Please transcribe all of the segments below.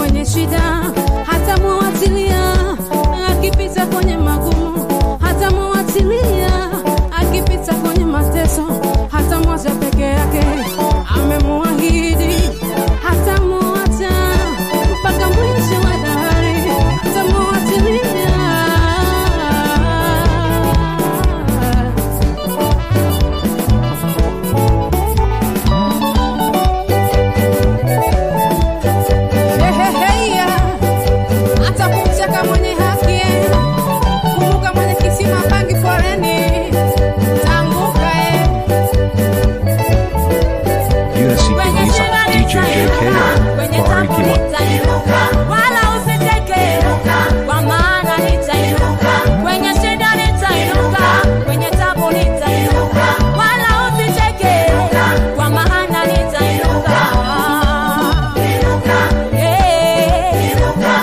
kwenye shida hata muwatilia akipita kwenye magumu hata muwatilia akipita kwenye mateso hata mwacha peke yake amemuahidi hata muacha mpaka mwisho wa dahari hata muwatilia Heheheya, hata kumcheka mwenye haki, kumbuka mwenye kisima pangi foreni, tanguka eh. Unity Kiliza, DJ JKO, Barikiwa. wala usiteke kwa maana nitainuka kwenye shida nitainuka kwenye tabu nitainuka wala usiteke kwa maana nitainuka Eh.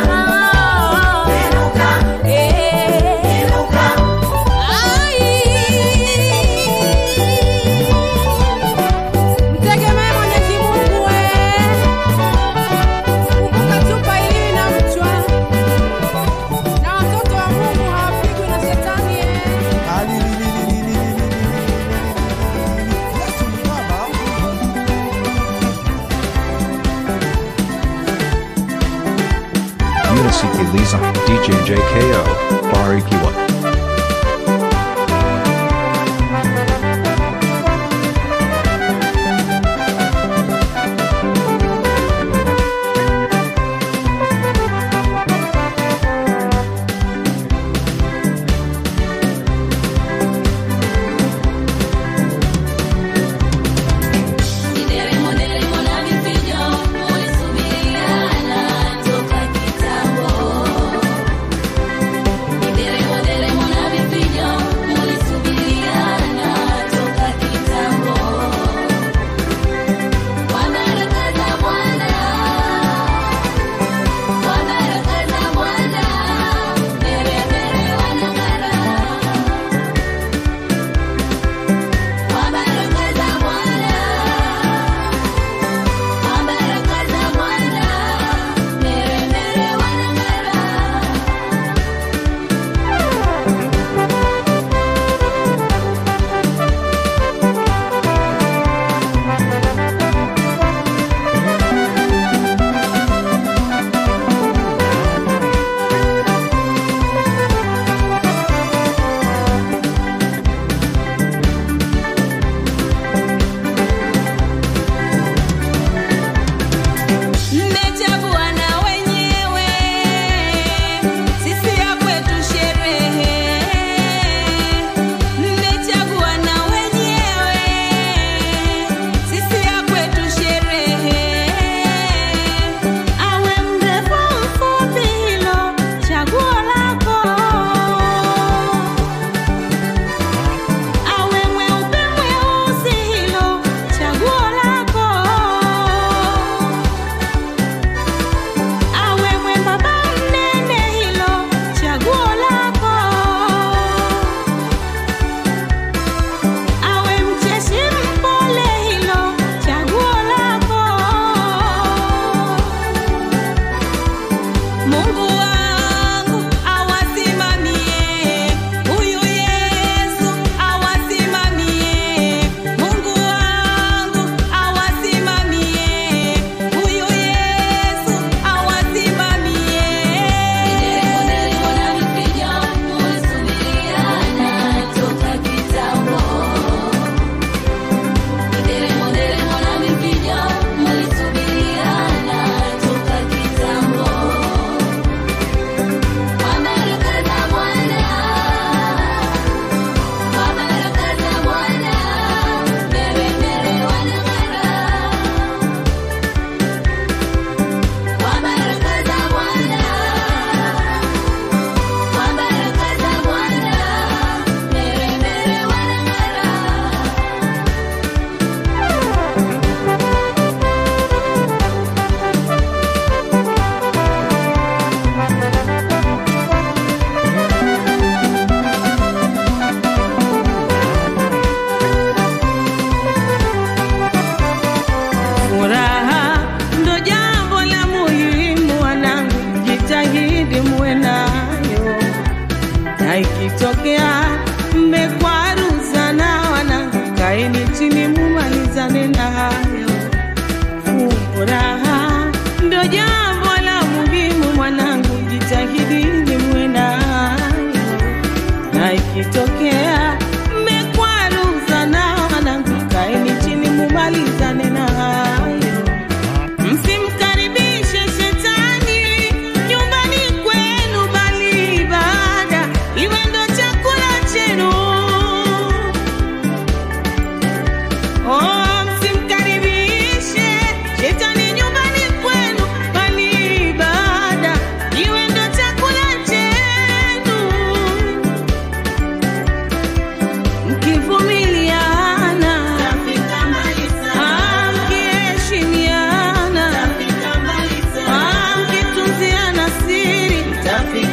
Ai. Mtegemee Mwenyezi Mungu we. Kumbuka chupa hii na mchwa. Na watoto wa Mungu hawapigwi na shetani eh. Unity Kiliza, DJ JKO, Barikiwa. Nderemo nderemo na vifijo, ulisubiriana toka kitambo. Nderemo nderemo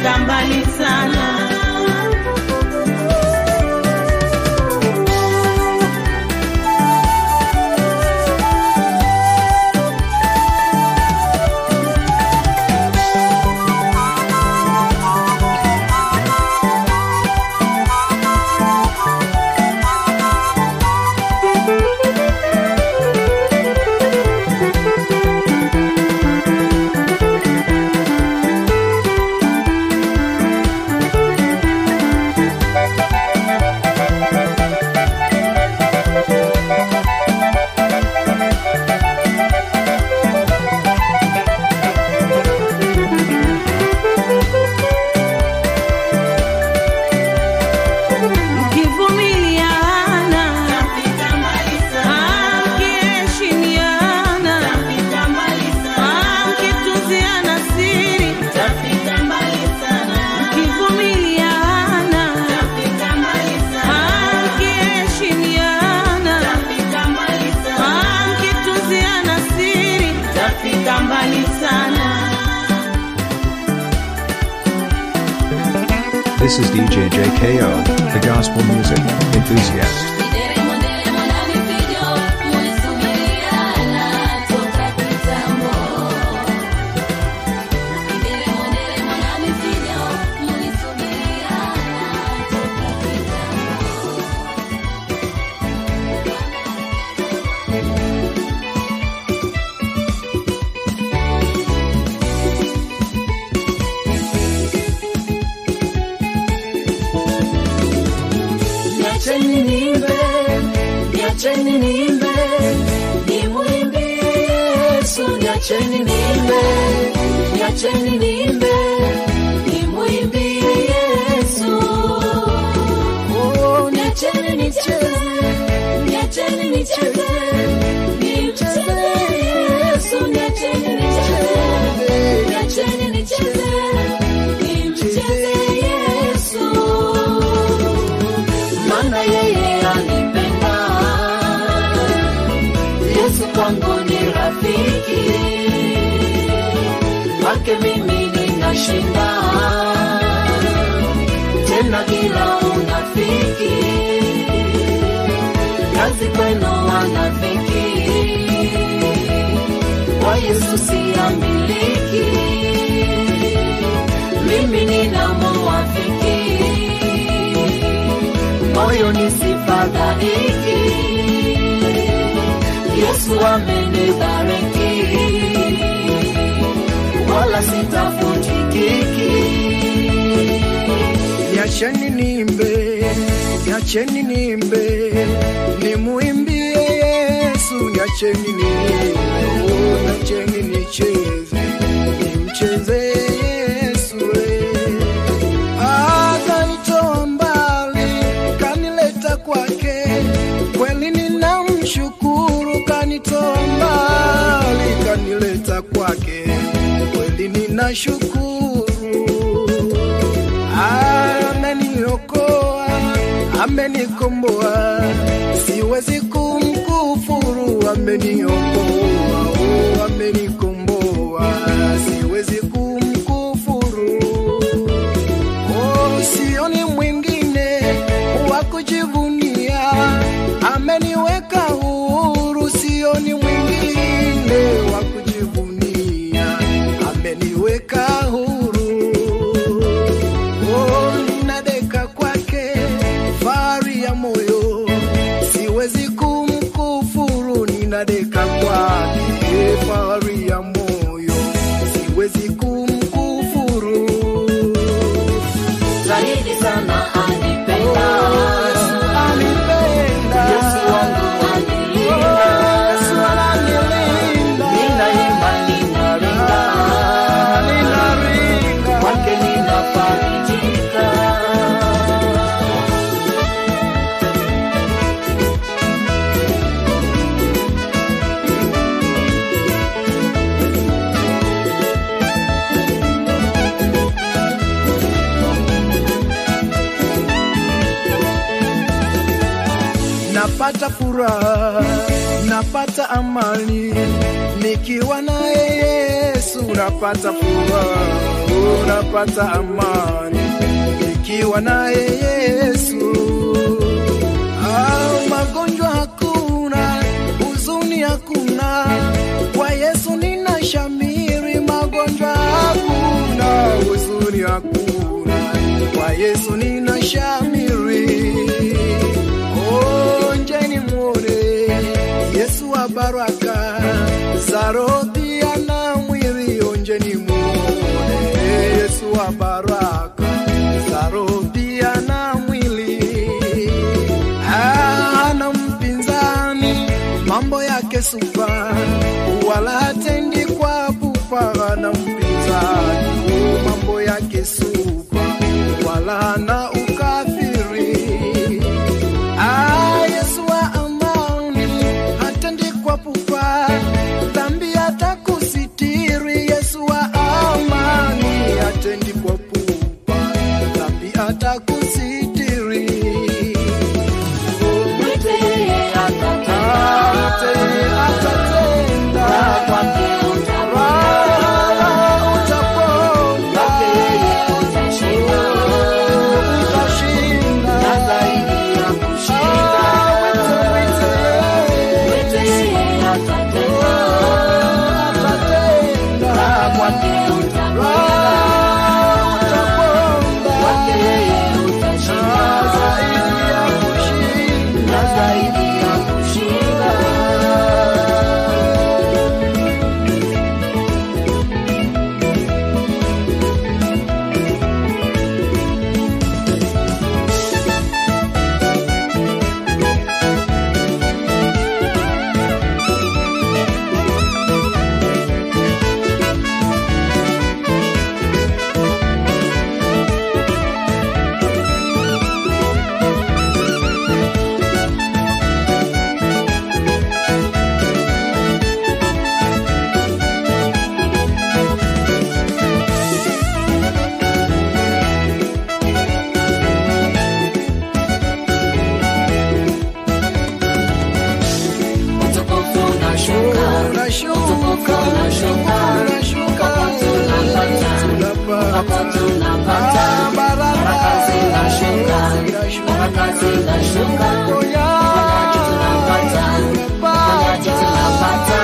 tafika mbali sana. Mkivumiliana, ah, mkiheshimiana, ah, mkitunziana siri, mkivumiliana, ah, mkiheshimiana, ah, mkitunziana siri, tafika mbali sana. This is DJ JKO, the gospel music enthusiast. Nderemo nderemo na vifijo, mulisubiriana toka kitambo. Nderemo nderemo na vifijo, mulisubiriana toka kitambo. Niacheni niimbe, niacheni niimbe, nimwimbie Yesu. Niacheni niimbe, niacheni niimbe, nimwimbie Yesu. Oh, niacheni nicheze, niacheni nicheze, nimcheze Yesu. Niacheni nicheze, niacheni nicheze, nimcheze Yesu maana yeye anipenda. Yesu kwangu ni rafiki, kwake mimi ninashinda tena bila unafiki. Kazi kwenu wanafiki, kwa Yesu siamiliki, mimi ninamuwafiki moyo nisifadhaiki. Yesu amenibariki, wala sitafuti kiki. Niacheni nimbe, niacheni nimbe, nimuimbie Yesu. Niacheni nimbe, oh, niacheni nicheze, nimcheze Yesu. eh. Akanitoa mbali, kanileta kwake, kweli ninamshukuru. Kanitoa mbali, kanileta kwake, kweli ninashukuru ameniokoa, amenikomboa, siwezi kumkufuru. Ameniokoa, oh, amenikomboa, siwezi kumkufuru. Oh, sioni mwingine wa kujivunia, ameniweka huru. Sioni mwingine wa kujivunia, ameniweka huru. Oh, ninadeka kwake, fahari ya moyo, siwezi kumkufuru. Ninadeka kwake, fahari ya moyo, siwezi kumkufuru. Zaidi sana anipenda, Anipenda. Yesu wangu anilinda. Yesu ananilinda. Ninaimba, ninaringa, Ninaringa. kwake ninafarijika. napata furaha, napata amani nikiwa naye Yesu, napata furaha, unapata amani ikiwa naye Yesu. Ah, magonjwa hakuna, huzuni hakuna, kwa Yesu nina shamiri. Magonjwa hakuna, huzuni hakuna, kwa Yesu nina shamiri. Oh, njeni muone Yesu wa baraka za roho pia na mwili, onjeni muone Yesu wa baraka za roho pia na mwili. Hana mpinzani, mambo yake supa, wala hatendi kwa pupa. Hana mpinzani, oh, mambo yake supa, wala hana ukafiri. Ah, Yesu wa amani, hatendi kwa pupa, dhambi atakusitiri. Yesu wa amani, hatendi kwa pupa, dhambi atakusitiri. Mwite yeye atatenda. Ate- atatenda. Kwake utapona. Ah, utapona. Kwake yeye utashinda. Utashinda. Na zaidi ya kushinda. Ah, mwite, mwite. Mwite yeye atatenda. Atatenda. Kwake utapona. Ah, utapona. Kwake yeye utashinda. Zaidi ya kushinda. Na zaidi ya kushinda. Utukufu unashuka. Unashuka, unashuka, Hapo tunapata. Ah, baraka. Baraka zinashuka. Baraka zinashuka. Uponyaji tunapata. Uponyaji tunapata.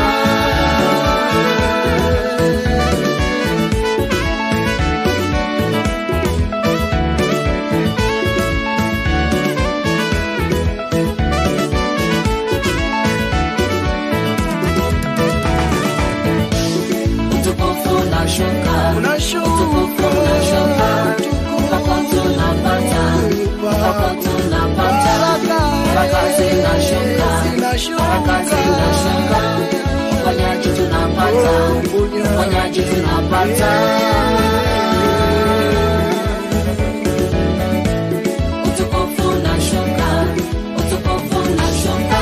Utukufu unashuka. Unashuka, Utukufu unashuka. Hapo tunapata. Hapo tunapata. Baraka zinashuka. Baraka zinashuka. Uponyaji tunapata. Uponyaji tunapata. Utukufu unashuka. Utukufu unashuka.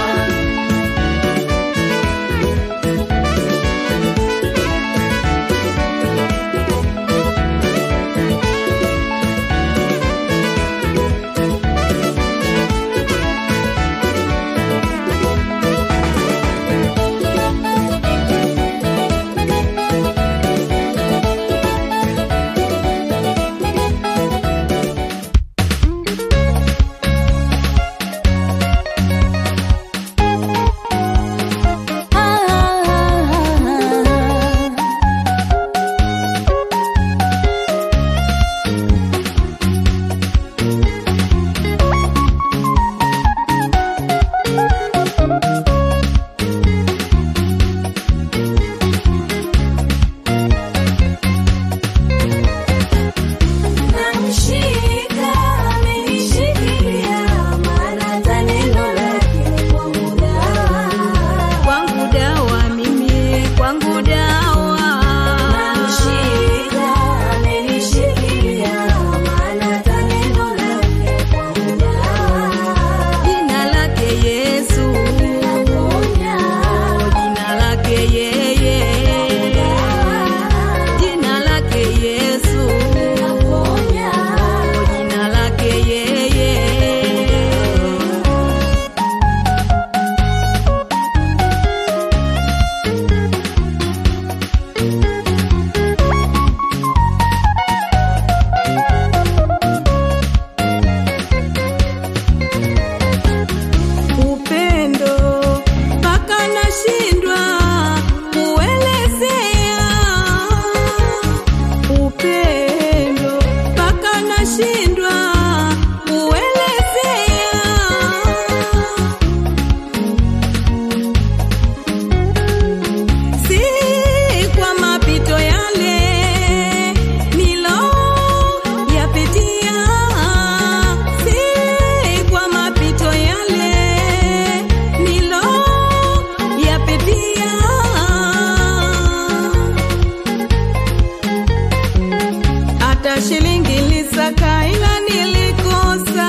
shilingi lisaka ila nilikosa.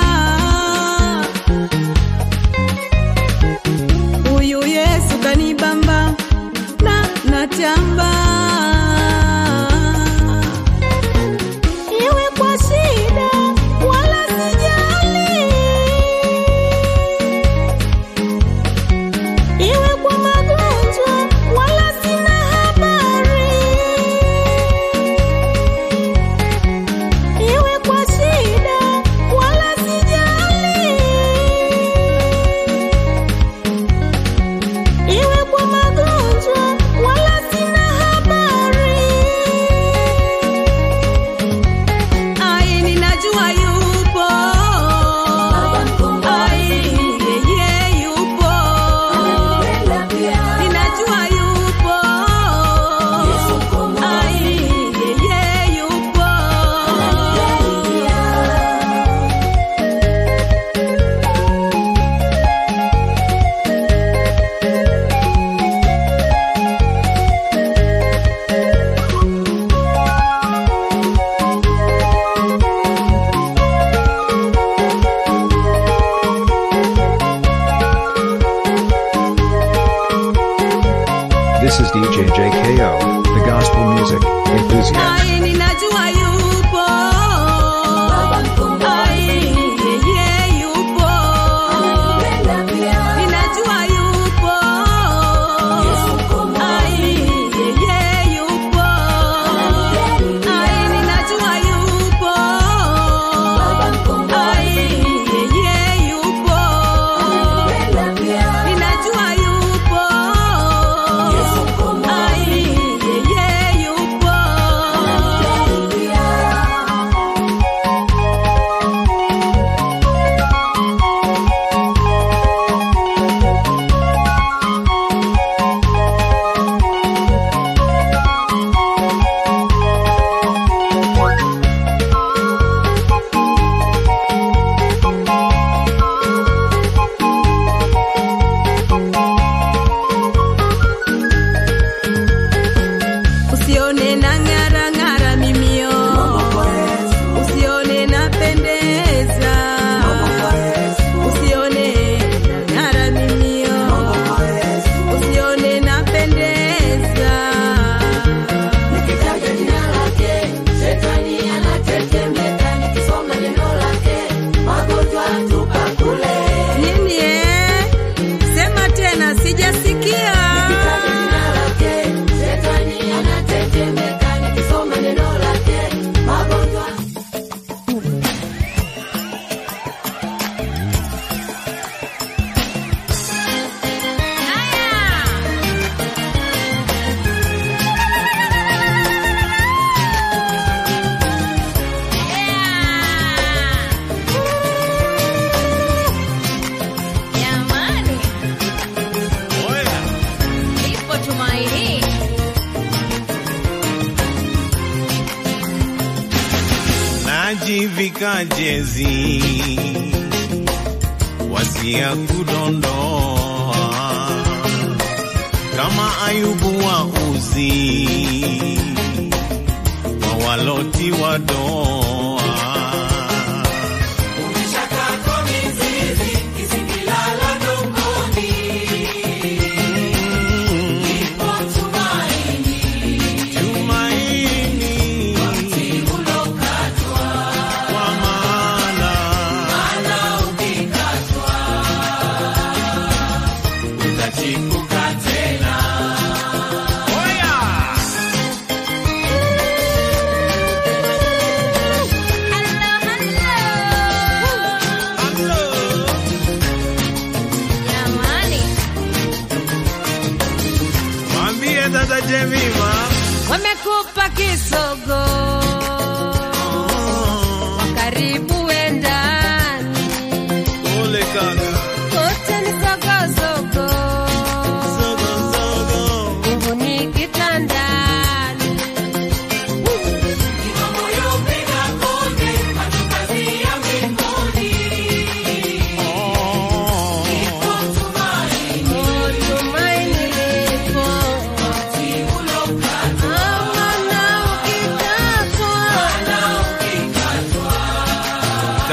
Huyu Yesu kanibamba na natamba. Iwe kwa shida wala sijali, iwe kwa magonjwa wala sina habari, iwe kwa shida wala sijali, iwe kwa magonjwa wala sina habari. Ai, ninajua yupo. Ai, yeye yupo. Ninajua yupo. Ai, yeye yupo. This is DJ JKO, the gospel music enthusiast. Ai, ninajua yupo. Ai, yeye yupo. Ninajua yupo. Ai, yeye yupo. Ai, ninajua yupo. Ai, yeye yupo. Ninajua yupo. Ai, yeye yupo. Usione na ng'ara ng'ara mimio, usione na pendeza, usione na ng'ara mimio, usione na pendeza. Nini eh? Sema tena, sijasikia. Jamani, ipo tumaini. najivika jezi wasia kudondoa kama Ayubu wa uzi wa waloti wa doa tumaini kwa maana utachipuka tena. Oya!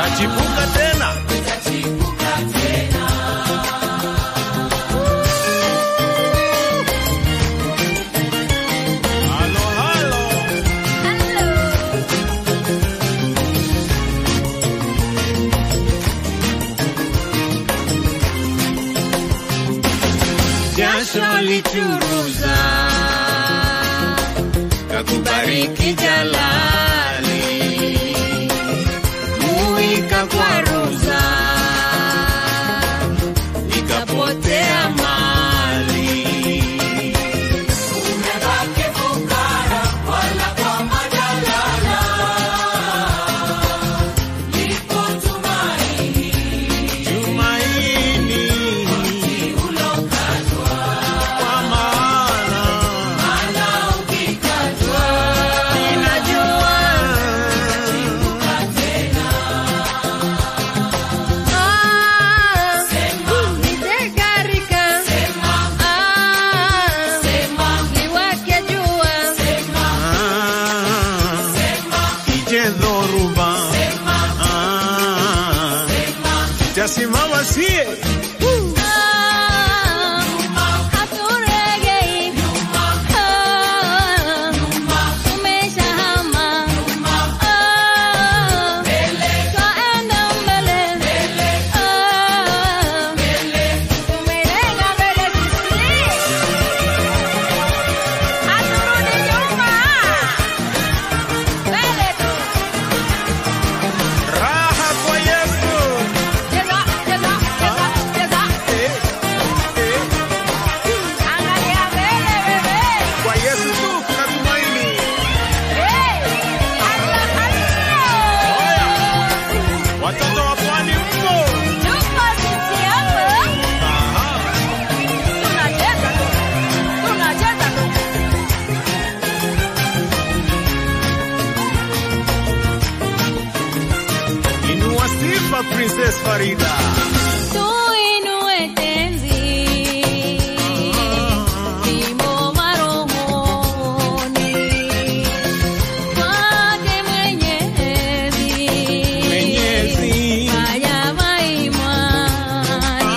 utachipuka tena. Halo, halo. jasho lichuruza kakubariki jalali muika kwa ruza ikapotea mali tumaini kwa maana ninajua ah, ije dhoruba ah, itasimama sie raha kwa Yesu eh, eh, kwa Yesu tu kuna tumaini. Watoto wa pwani mpo Aha. Inua sifa Princess Farida. Tuinue tenzi, vimo marohoni, kwake Mwenyezi, Mwenyezi. haya maimani.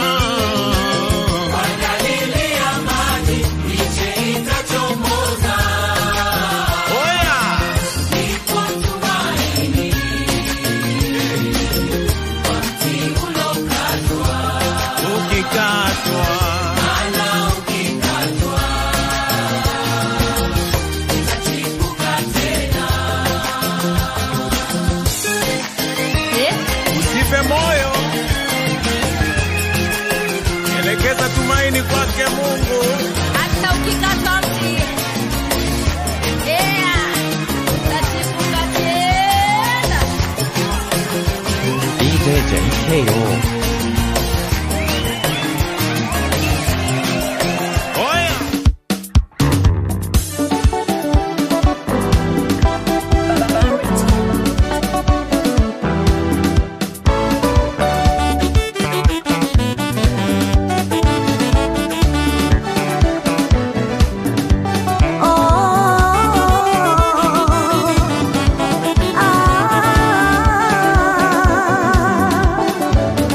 Oya. Ukikatwa. Eh, Usife moyo, elekeza tumaini kwake Mungu. hata ukikatwa mti, yeah, utachipuka tena. DJ JKO. Oya. Oh, ah,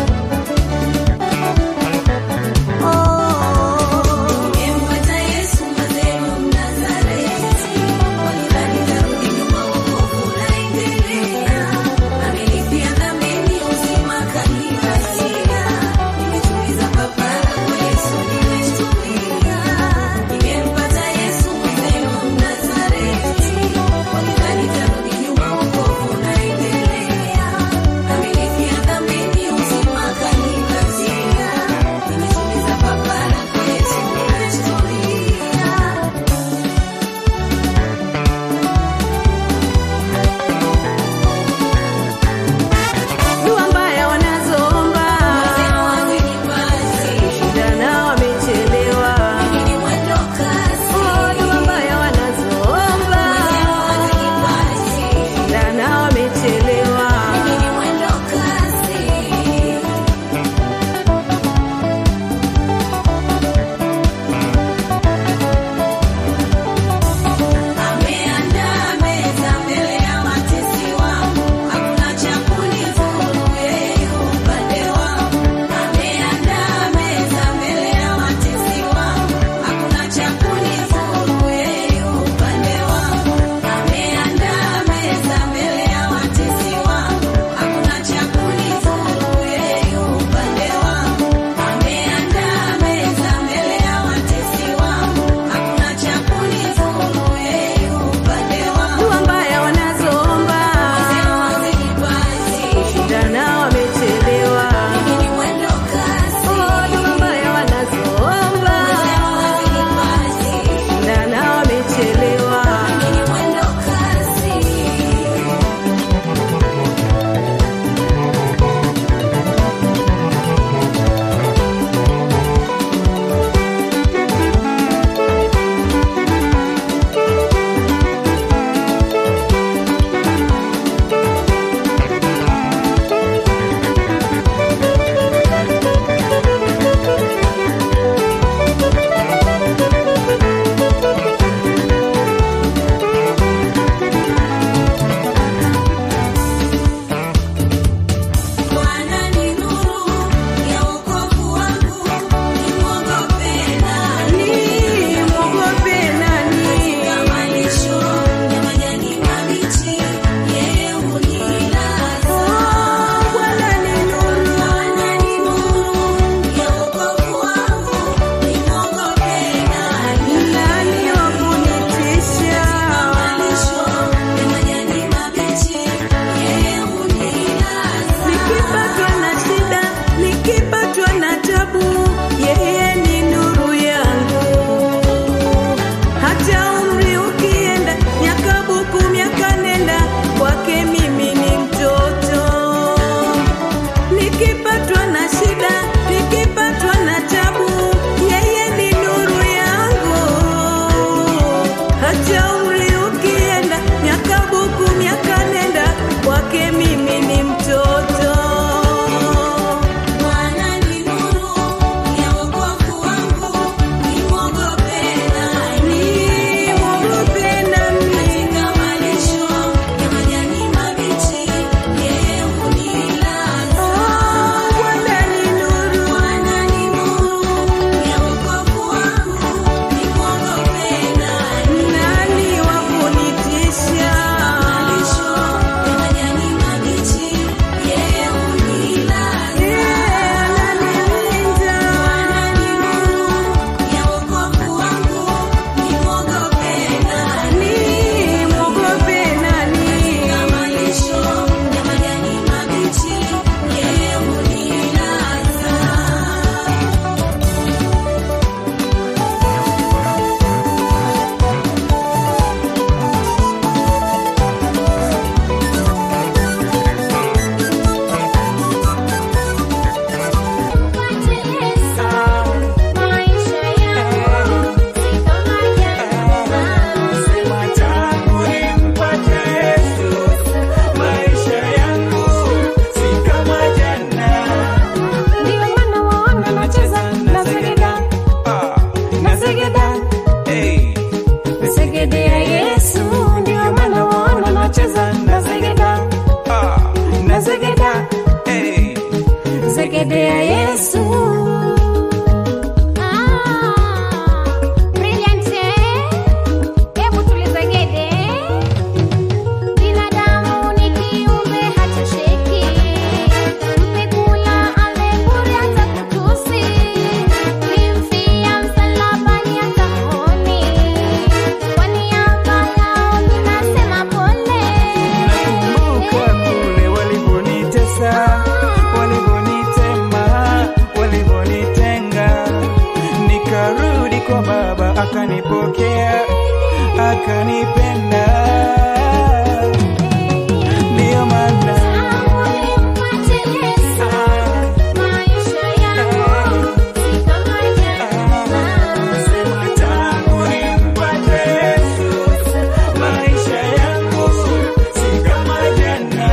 akanipokea akanipenda ndiyo maana Sema tangu nimpate Yesu, maisha yangu si kama jana.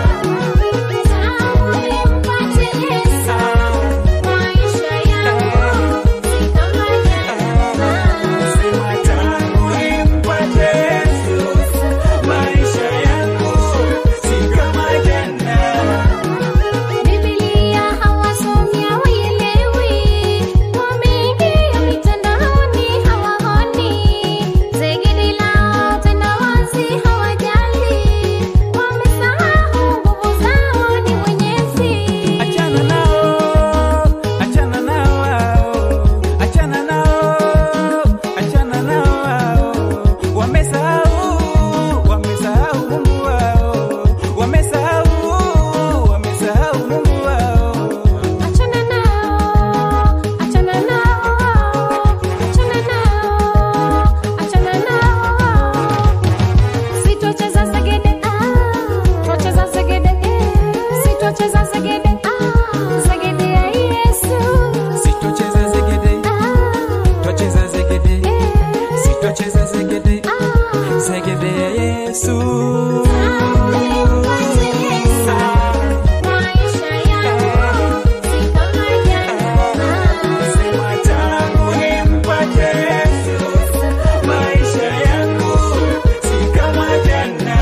Sema tangu nimpate Yesu, maisha yangu si kama jana. Biblia hawasomi hawaelewi, wameingia mitandaoni hawaoni, zegedi lao tena wazi hawajali, wamesahau nguvu zao ni Mwenyezi. Achana nao, achana nao hao, achana nao, achana nao hao. Wamesahau, wamesahau Mungu wao, wamesahau, wamesahau Mungu wao. Achana nao, achana nao, achana nao, achana nao. Sitocheza segede, ah, twacheza segede, eh. Sitocheza segede, ah, segede ya Yesu. Sitocheza zegede, Ah, twacheza zegede, eh, sitocheza zegede, ah. zegede ya Yesu. Nimpate Yesu, maisha yangu si kama jana. Sema tangu nimpate Yesu, maisha yangu si kama jana.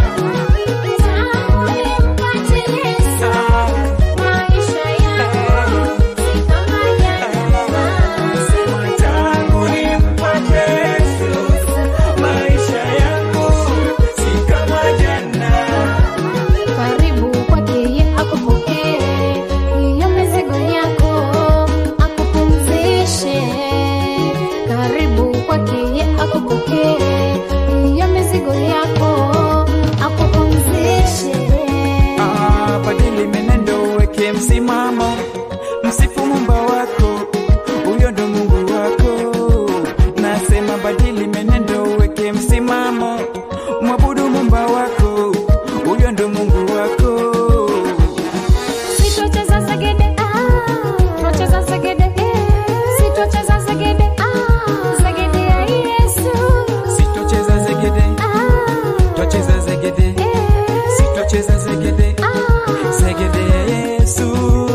Sema tangu nimpate Yesu, maisha yangu si kama jana. Karibu kwake yeye akupokee, hiyo mizigo yako akupumzishe. Karibu kwake yeye akupokee, hiyo mizigo yako akupumzishe. Ah, badili menendo, weke msimamo, msifu Muumba wako, huyo ndo Mungu wako. Nasema badili menendo, weke msimamo, mwabudu Muumba wako, huyo ndo Mungu wako. Sitocheza segede, ah, twacheza segede, eh. Sitocheza segede, ah, segede ya Yesu. Sitocheza zegede, Ah, twacheza zegede, eh. sitocheza zegede, Ah, zegede ya Yesu.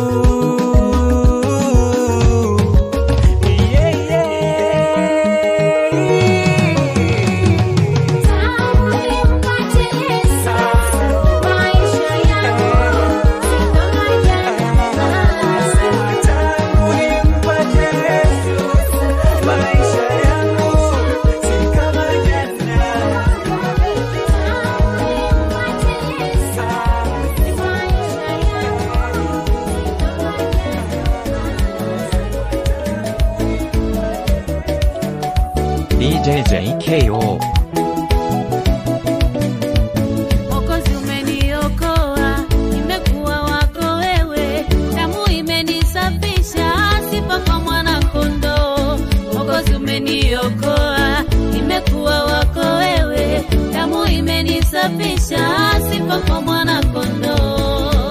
Yeah, yeah. tangu nimpate Yesu, maisha yangu si kama jana. Sema tangu nimpate Yesu, maisha yangu si kama jana. Tangu nimpate Yesu, maisha yangu DJ JKO. Mwokozi umeniokoa, nimekuwa wako wewe, damu imenisafisha, sifa kwa mwana kondoo. Mwokozi umeniokoa, nimekuwa wako wewe, damu imenisafisha, sifa kwa mwana kondoo.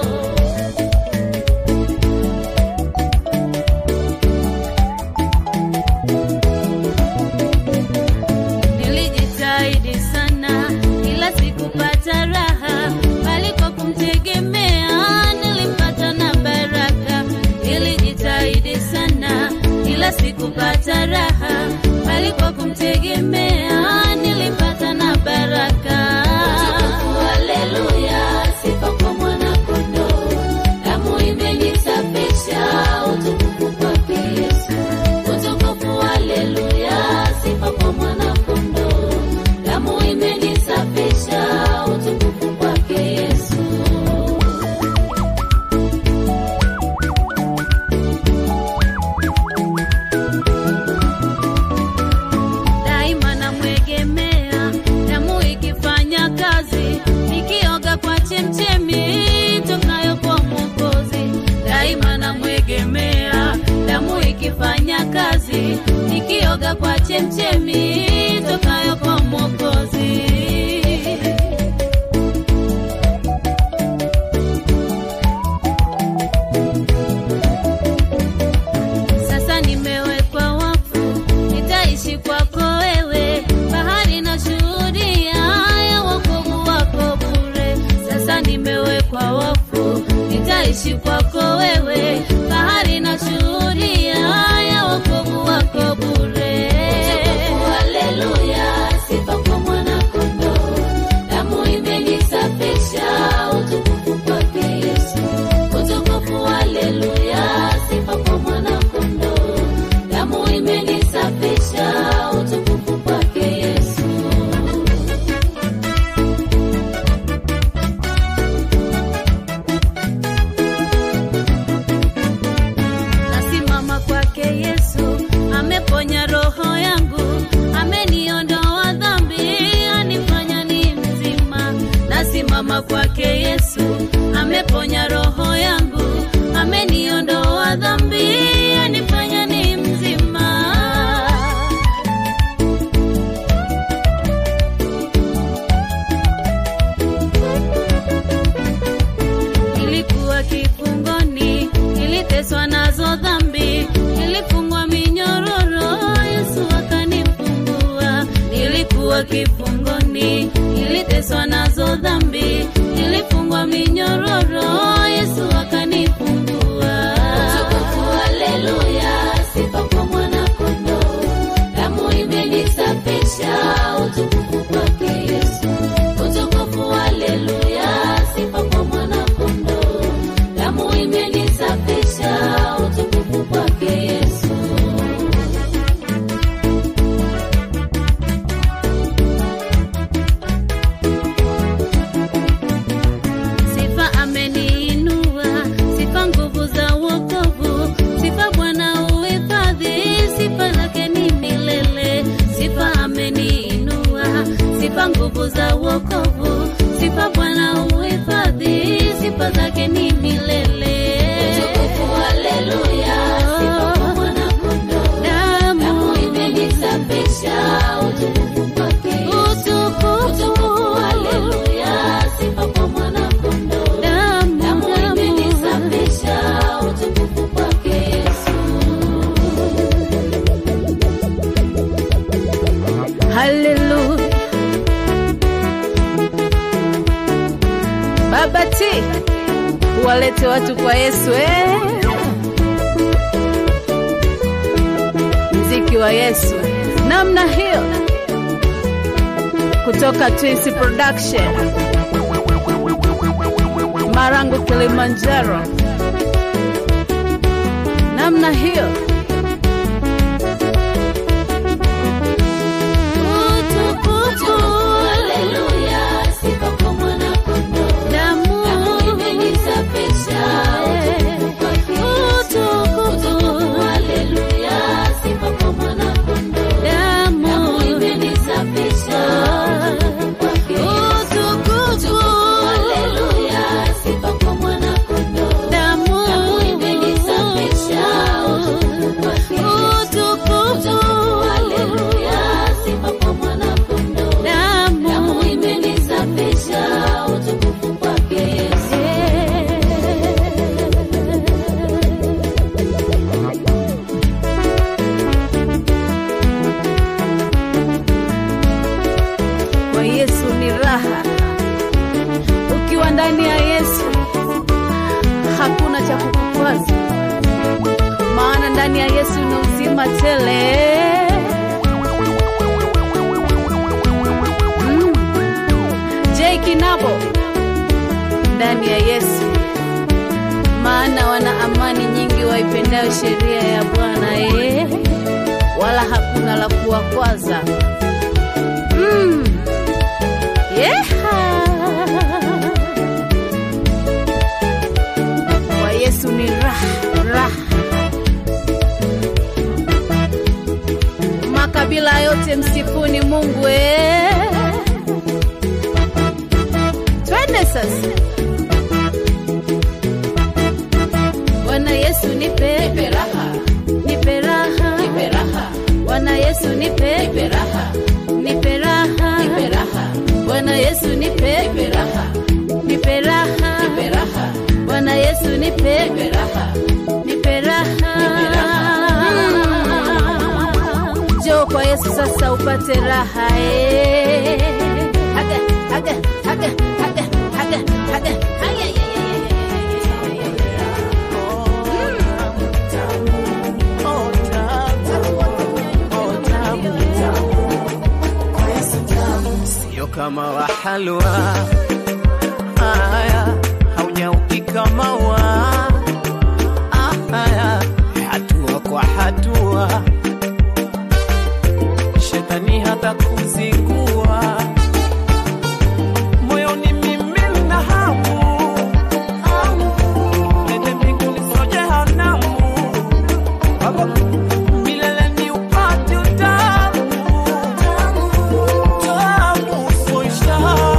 Nilijitahidi sana kila siku pata raha, bali kwa kumtegemea nilipata na baraka. Nilijitahidi sana kila siku pata raha, bali kwa kumtegemea nilipata na baraka. Haleluya, sifa kwa mwana kondoo, damu imenisafisha, utukufu kwake Yesu. Utukufu, haleluya, sifa kwa mwana kondoo, damu imenisafisha, utukufu kwake Yesu. daima namwegemea, damu ikifanya kazi, nikioga kwa chemchemi tokayo kwa Mwokozi. Daima namwegemea, damu ikifanya kazi, nikioga kwa chemchemi tokayo kwa Mwokozi. Sasa nimewekwa wakfu, nitaishi kwako wewe. Bahari na shuhudia ya wokovu wako bure. Sasa nimewekwa wakfu, nitaishi kwako wewe. Bahari na shuhudia ya wokovu wako bure. Haleluya, sifa kwa mwana kondoo. Damu imenisafisha, utukufu kwake Yesu. Utukufu, haleluya, sifa kwa mwana kondoo. Damu imenisafisha, utukufu kwake Yesu. nasimama kwake Yesu, ameponya roho yangu, ameniondoa dhambi, anifanya ni mzima. Nasimama kwake Yesu, ameponya roho yangu, ameniondoa dhambi, anifanya ni mzima. Nilikuwa kifungoni, niliteswa nazo dhambi, nilifungwa minyororo, Yesu akanifungua. Nilikuwa kifungoni, niliteswa nazo dhambi, nilifungwa minyororo, Yesu akanifungua. Utukufu, haleluya, sifa kwa mwana kondoo. Damu imenisafisha, utukufu kwake Yesu. Utukufu, haleluya, sifa kwa mwana kondoo. Damu imenisafisha, utukufu kwake Yesu. Sifa ameniinua, sifa nguvu za wokovu, sifa Bwana uhifadhi, sifa zake ni milele. Sifa ameniinua, sifa nguvu za wokovu, sifa Bwana uhifadhi, sifa zake ni milele. Utukufu, haleluya, sifa kwa mwana kondoo. Damu Damu imenisafisha, utukufu kwake Yesu. utukufu, Utukufu, haleluya, sifa kwa mwana kondoo. damu, Damu damu. imenisafisha, utukufu kwake Yesu. Haleluya. Baba T, walete watu kwa Yesu eh. Mziki wa Yesu namna hiyo, kutoka Twins Production, Marangu, Kilimanjaro, namna hiyo. Utukufu, Haleluya, sifa kwa mwana kondoo. damu, Damu imenisafisha, utukufu kwake Yesu. Utukufu, haleluya, sifa kwa mwana kondoo. damu, Damu imenisafisha, utukufu kwake Yesu. utukufu, Haleluya, sifa kwa mwana kondoo. damu, Damu imenisafisha, utukufu kwake Yesu. Utukufu, haleluya, sifa kwa mwana kondoo. Damu damu. imenisafisha, utukufu kwake Yesu. Kwa Yesu ni raha. Ukiwa ndani ya Yesu hakuna cha kukukwaza, maana ndani ya Yesu ni uzima tele. Mm. J Kinabo ndani ya Yesu, maana wana amani nyingi waipendayo sheria ya Bwana eh, wala hakuna la kuwakwaza. Mm. Yeha. Kwa Yesu ni raha, raha. Makabila yote msifuni Mungu eh. Twende sasa. Bwana Yesu nipe Nipe raha, nipe raha nipe raha, nipe nipe raha, nipe raha nipe raha, Bwana Yesu nipe nipe raha, nipe raha nipe raha, Bwana Yesu nipe nipe raha. nipe raha njoo kwa Yesu sasa upate raha eh. Haga, haga, haga, haga, haga, haga. Ay, ay, ay, ay, ay, ay, ay. sio kama wa halwa haya haujaupika mawa haya hatua kwa hatua shetani hata kuzingua moyoni mimi na hamu nende mbinguni sio jehanamu milele ni upate utamu tamu soisha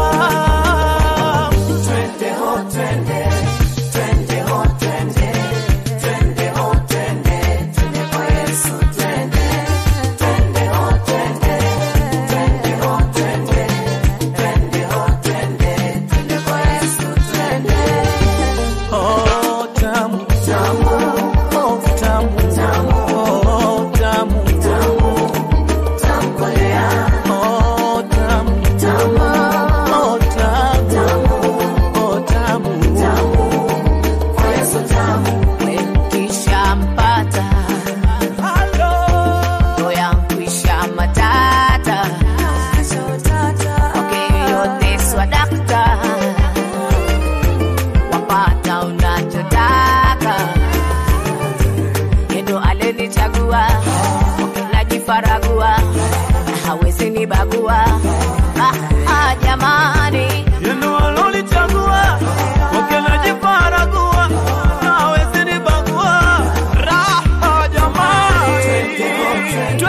twende ho twende twende ho twende twende ho twende twende kwa Yesu twende twende ho twende twende ho twende twende ho twende twende kwa Yesu twende oh tamu tamu oh tamu tamu oh tamu tamu tamu kolea oh tamu tamu oh tamu oh tamu tamu kwa Yesu tamu Kishampata halo roho yangu isha matata okay, yote swadakta wapata unachotaka yendo alenichagua najifaragua hawezi nibagua ah, ah, jamani yendo alolichagua wakenajifaragua nawezi nibagua raha jamani twende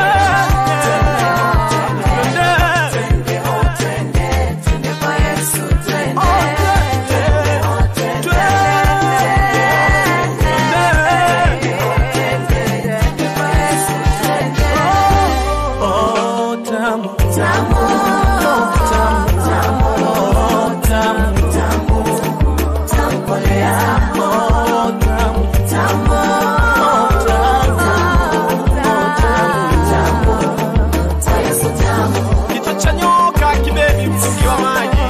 Oh, tamu, tamu, oh, tamu, tamu, oh, tamu, tamu, tamu, kolea. Oh, tamu, tamu, oh, tamu, tamu, tamu, tamu. Kichwa cha nyoka kibebi msingi wa maji.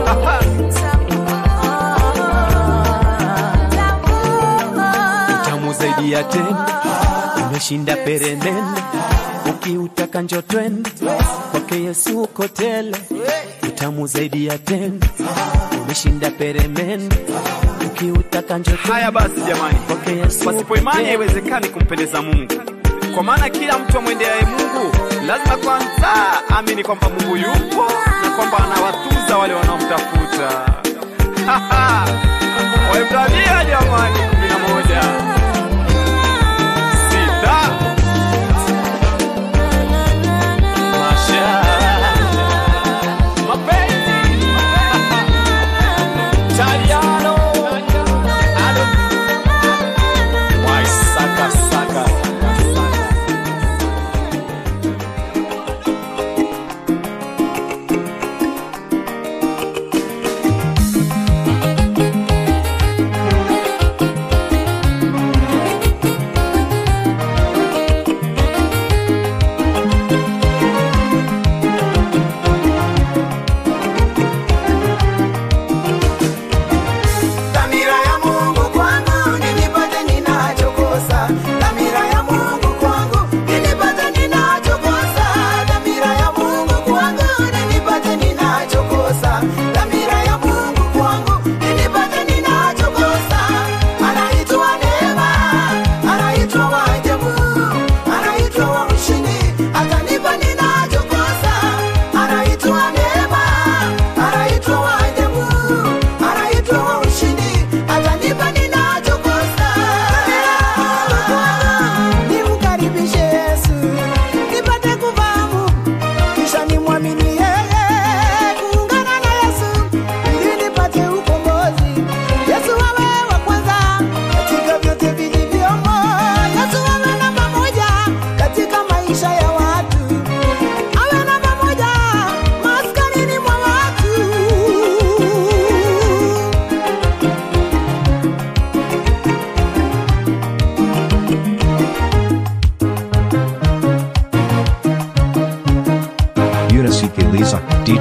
Tamu zaidi ya tende, umeshinda peremende, ukiutaka njo twende kwake Yesu uko tele. Utamu zaidi ya tende, umeshinda peremende, ukiutaka njo twende Haya basi jamani, kwake Yesu pasipo uko imani tele. haiwezekani kumpendeza Mungu, kwa maana kila mtu amwendeaye Mungu lazima kwanza amini kwamba Mungu yupo na kwamba anawatuza wale wanaomtafuta. Waebrania jamani, kumi na moja sita Masha. mapenzi Italiano Ado Wai saka saka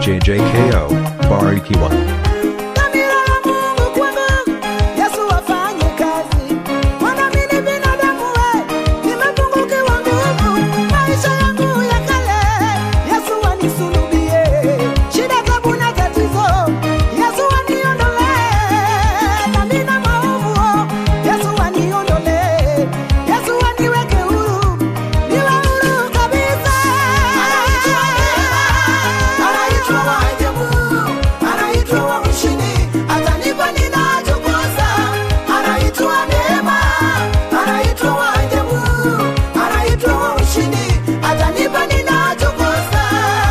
DJ JKO, Barikiwa. Dhamira ya Mungu kwangu, Yesu afanye kazi. Maana mimi binadamu we, nimepungukiwa nguvu. Maisha yangu ya kale, Yesu anisulubie. Shida, tabu na tatizo, Yesu aniondolee. Dhambi na maovu, Yesu aniondolee. Yesu aniweke huru, niwe huru kabisa. Anaitwa wa ajabu, anaitwa wa mshindi, atanipa ninachokosa. Anaitwa neema, anaitwa wa ajabu, anaitwa wa mshindi, atanipa ninachokosa.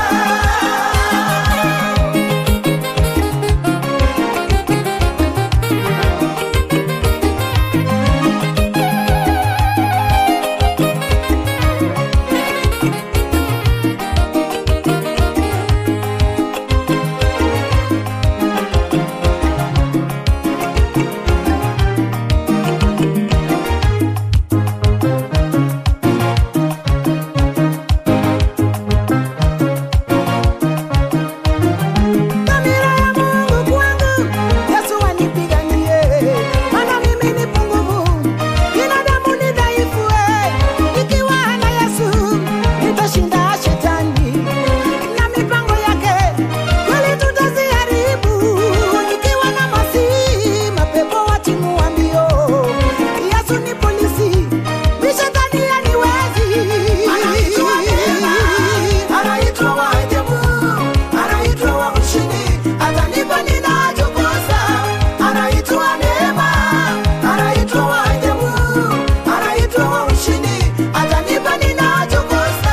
Dhamira ya Mungu kwangu, Yesu anipiganie. Maana mimi ni pungufu, binadamu ni dhaifu. eh. Nikiwa na Yesu, nitashinda shetani na mipango yake, kweli tutaziharibu. Nikiwa na Masihi, mapepo watimua mbio. Yesu ni polisi, mi shetani haniwezi. Anaitwa neema, anaitwa wa ajabu, anaitwa wa mshindi, atanipa ninachokosa. Anaitwa neema, anaitwa wa ajabu, anaitwa wa mshindi, atanipa ninachokosa.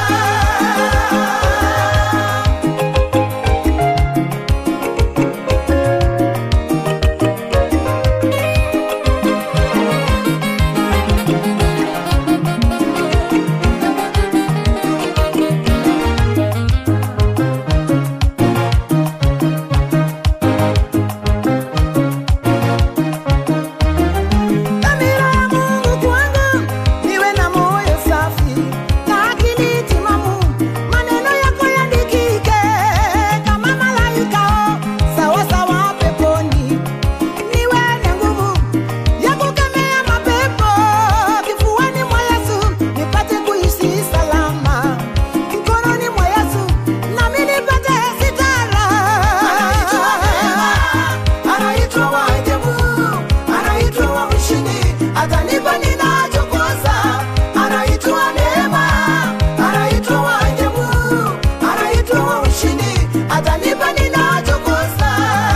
Dhamira ya Mungu kwangu, niwe na moyo safi na akili timamu, maneno yako yandikike kama malaika, sawa sawa peponi. Niwe na nguvu ya kukemea mapepo kifuani mwa Yesu, nipate kuishi salama mkononi mwa Yesu, nami nipate sitara. Anaitwa neema, anaitwa wa ajabu, anaitwa wa mshindi, atanipa ninachokosa. Anaitwa neema, anaitwa wa ajabu, anaitwa wa mshindi, atanipa ninachokosa.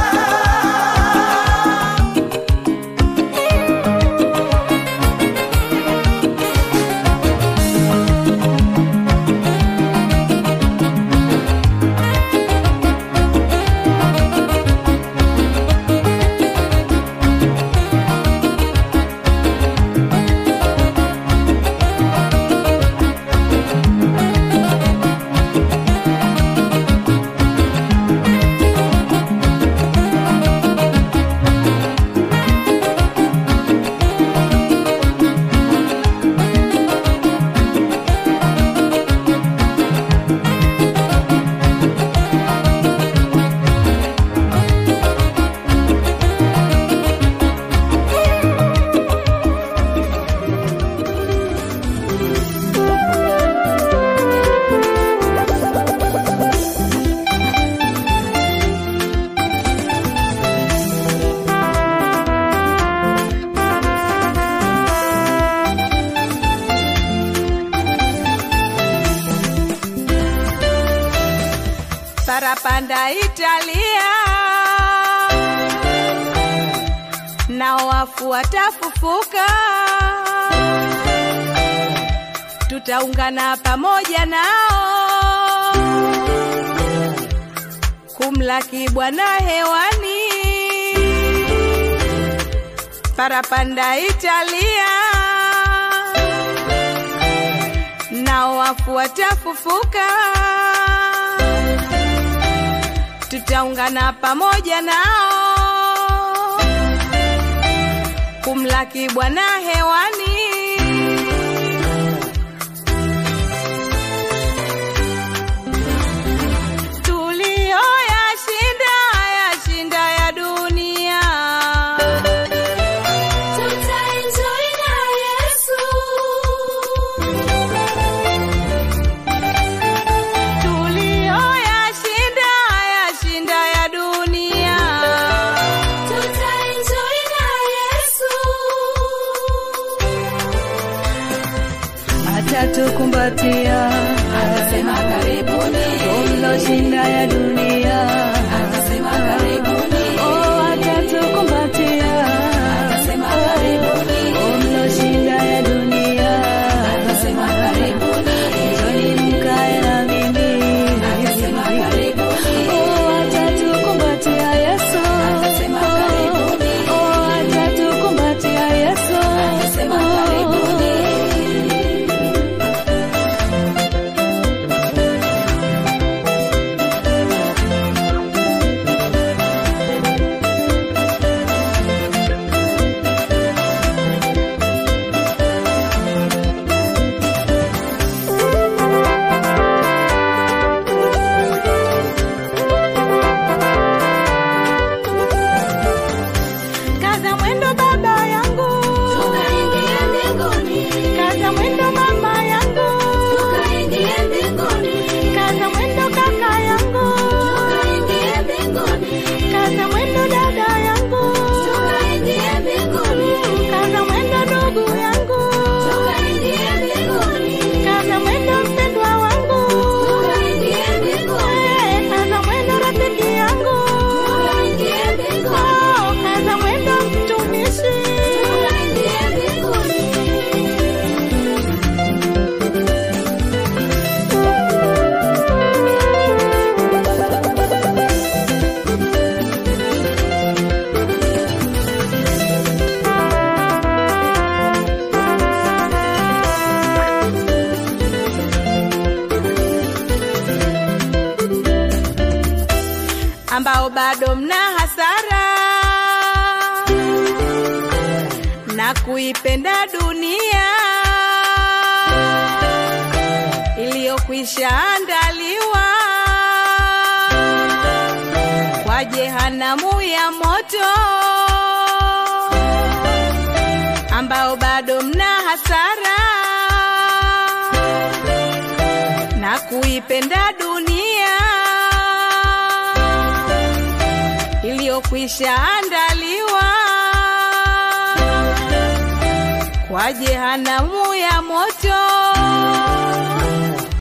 parapanda Italia, nao wafu watafufuka, tutaungana pamoja nao kumlaki Bwana hewani. Parapanda Italia, nao wafu watafufuka tutaungana pamoja nao kumlaki Bwana hewani. Tulioya atatukumbatia, Anasema karibuni. mloshinda ya dunia, Anasema karibuni. oh, atatukumbatia, Anasema karibuni. oh, mloshinda ya dunia, Anasema karibuni. njoni mkae na mimi, Anasema karibuni. oh, atatukumbatia Yesu, Anasema karibuni. oh, atatukumbatia Yesu, Anasema karibuni. Kaza mwendo baba yangu, Tukaingie mbinguni. kaza mwendo mama yangu, Tukaingie mbinguni. kaza mwendo kaka yangu, Tukaingie mbinguni. kaza mwendo dada yangu, Tukaingie mbinguni. kaza mwendo ndugu yangu, Tukaingie mbinguni. kaza mwendo mpendwa wangu, Tukaingie mbinguni. Eh, kaza mwendo rafiki yangu, Tukaingie mbinguni. Oh, kaza mwendo mtumishi, Tukaingie mbinguni. ambao bado mna hasara na kuipenda dunia iliyokwisha andaliwa kwa jehanamu ya moto, ambao bado mna hasara na kuipenda dunia iliyokwisha andaliwa kwa jehanamu ya moto,